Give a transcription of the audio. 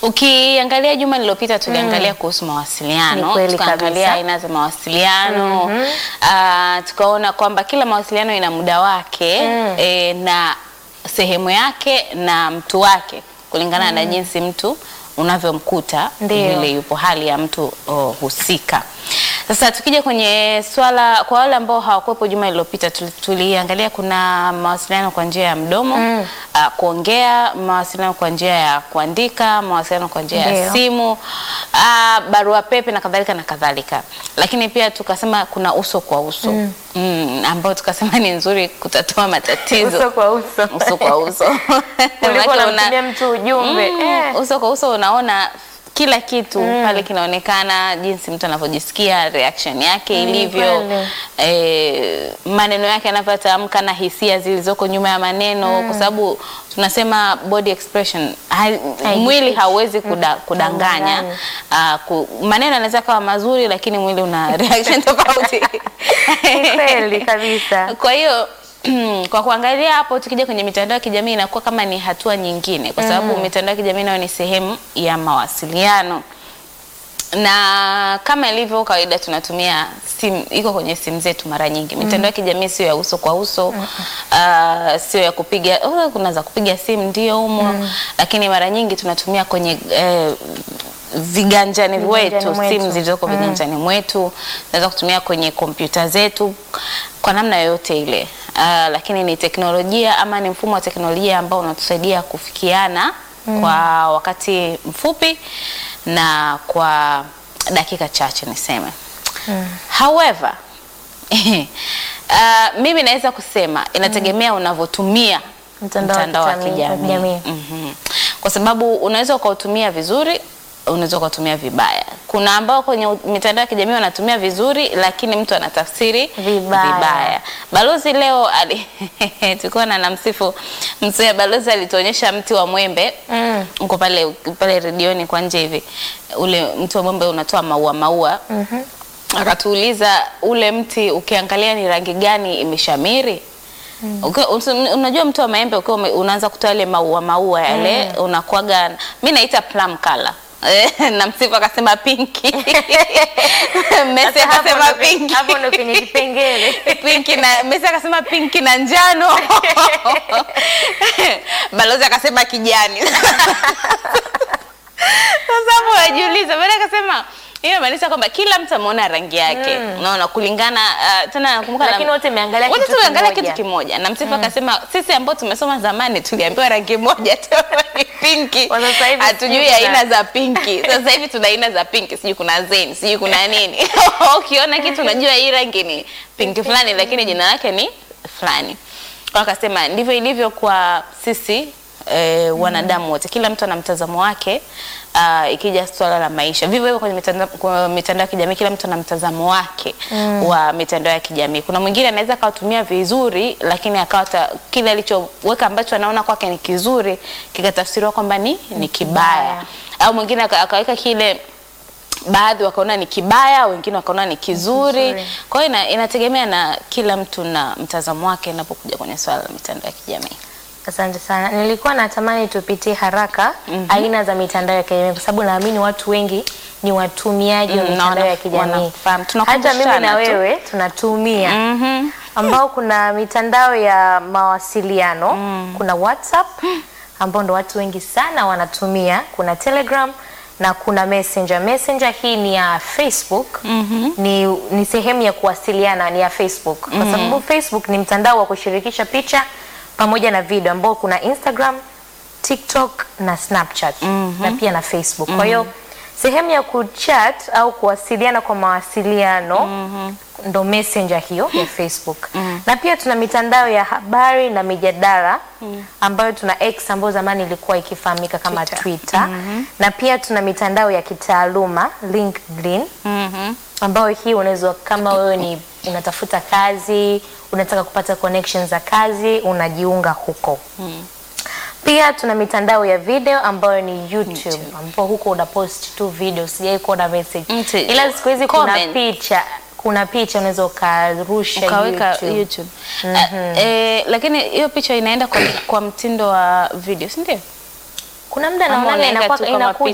Ukiangalia juma lililopita tuliangalia kuhusu Ni mawasiliano, kweli tukaangalia kabisa. aina za mawasiliano ah, tukaona kwamba kila mawasiliano ina muda wake eh, na sehemu yake na mtu wake kulingana na jinsi mtu unavyomkuta Ndio. vile yupo hali ya mtu oh, husika. Sasa tukija kwenye swala, kwa wale ambao hawakuwepo juma lililopita, tuli- tuliangalia kuna mawasiliano kwa njia ya mdomo ah, kuongea, mawasiliano kwa njia ya kuandika, mawasiliano kwa njia ya Ndio. simu, ah, barua pepe na kadhalika na kadhalika, lakini pia tukasema kuna uso kwa uso mm. ambao tukasema ni nzuri kutatua matatizo Uso kwa uso. uso kwa uso Ulikuwa Maana una- unamtumia mtu ujumbe. Mm, Eh. uso kwa uso unaona kila kitu pale kinaonekana, jinsi mtu anavyojisikia, reaction yake ilivyo, kweli. eh, maneno yake yanavyotamka na hisia zilizoko nyuma ya maneno, kwa sababu tunasema body expression hai, mwili hauwezi kuda, kudanganya. Kudanganya. Ah, ku, maneno yanaweza kawa mazuri, lakini mwili una reaction tofauti. Ni kweli kabisa. Kwa hiyo kwa kuangalia hapo, tukija kwenye mitandao ya kijamii inakuwa kama ni hatua nyingine, kwa sababu mitandao ya kijamii nayo ni sehemu ya mawasiliano, na kama ilivyo kawaida tunatumia simu, iko kwenye simu zetu mara nyingi. Mitandao ya kijamii sio ya uso kwa uso, ah, sio ya kupiga, oh, kuna za kupiga simu ndio humo, lakini mara nyingi tunatumia kwenye eh, viganjani Viganjani wetu, mwetu. simu zilizoko viganjani mwetu, tunaweza kutumia kwenye kompyuta zetu kwa namna yoyote ile. Ah, lakini ni teknolojia ama ni mfumo wa teknolojia ambao unatusaidia kufikiana kwa wakati mfupi na kwa dakika chache niseme. However, ah, mimi naweza kusema inategemea unavyotumia Mtandao wa mtandao wa kijamii- kijamii. kijamii. Mhm. Kwa sababu unaweza ukautumia vizuri, unaweza ukautumia vibaya. Kuna ambao kwenye u- mitandao ya kijamii wanatumia vizuri, lakini mtu anatafsiri Vibaya. Balozi leo ali tulikuwa na namsifu mzee Balozi alituonyesha mti wa mwembe Mm. uko pale pale redioni kwa nje hivi, ule mti wa mwembe unatoa maua maua akatuuliza ule mti ukiangalia ni rangi gani imeshamiri. Ukiwa- usi- unajua mti wa maembe ukiwa ume- unaanza kutoa ile maua maua yale unakuwaga, mi naita plum color na msifu akasema pinki Messi Sasa hapo akasema ndo pe- pinki Hapo ndo penye kipengele. pinki na Messi akasema pinki na njano Balozi akasema kijani. Sasa hapo wajiuliza, baada akasema hiyo inamaanisha kwamba kila mtu ameona rangi yake, unaona kulingana uh, tena nakumbuka Lakini na- wote mmeangalia wote kitu tumeangalia kimoja. kitu kimoja, na msifu akasema sisi ambao tumesoma zamani tuliambiwa rangi moja tu ni pinki, Kwa sasa hivi hatujui sijui kuna- aina za pinki. Sasa hivi tuna aina za pinki, sijui kuna zen, sijui kuna nini. Ukiona kitu unajua hii rangi ni pinki fulani, lakini jina lake ni fulani. Kwa hiyo akasema ndivyo ilivyo kwa sisi eh, wanadamu wote, kila mtu ana mtazamo wake. Uh, ikija swala la maisha, vivyo hivyo kwenye mitandao kwa mitandao ya kijamii, kila mtu ana mtazamo wake wa mitandao ya kijamii. Kuna mwingine anaweza akawatumia vizuri, lakini akawa ta- kile alichoweka ambacho anaona kwake ni kizuri kikatafsiriwa kwamba ni ni kibaya, au mwingine aka- akaweka kile baadhi wakaona ni kibaya, wengine wakaona ni kizuri. Kizuri. Kwa hiyo ina, inategemea na kila mtu na mtazamo wake inapokuja kwenye swala la mitandao ya kijamii. Asante sana. Nilikuwa natamani tupitie haraka aina za mitandao ya kijamii kwa sababu naamini watu wengi ni watumiaji wa Mm, na mitandao wana- ya kijamii. wanafahamu. Hata mimi na Tunakumbushana tu. wewe tunatumia Mhm. ambao kuna mitandao ya mawasiliano kuna WhatsApp ambao ndo watu wengi sana wanatumia, kuna Telegram na kuna Messenger. Messenger hii ni ya Facebook ni, ni sehemu ya kuwasiliana ni ya Facebook kwa sababu Facebook ni mtandao wa kushirikisha picha pamoja na video ambao kuna Instagram, TikTok na Snapchat na pia na Facebook. Kwa hiyo sehemu ya kuchat au kuwasiliana kwa mawasiliano ndo messenger hiyo ya Facebook. Na pia tuna mitandao ya habari na mijadala ambayo tuna X ambayo zamani ilikuwa ikifahamika kama Twitter, na pia tuna mitandao ya kitaaluma LinkedIn Mhm. ambayo hii unaweza kama wewe ni unatafuta kazi, unataka kupata connections za kazi, unajiunga huko. Pia tuna mitandao ya video ambayo ni YouTube, ambapo huko unapost tu video, sijai kuona message. Mti- Ila siku hizi kuna comment. picha, kuna picha unaweza ukarusha ukaweka YouTube. YouTube, Ah, eh, lakini hiyo picha inaenda kwa, kwa mtindo wa video si ndio? Kuna muda Ama naona unaweka inakuwa tu kama inakuja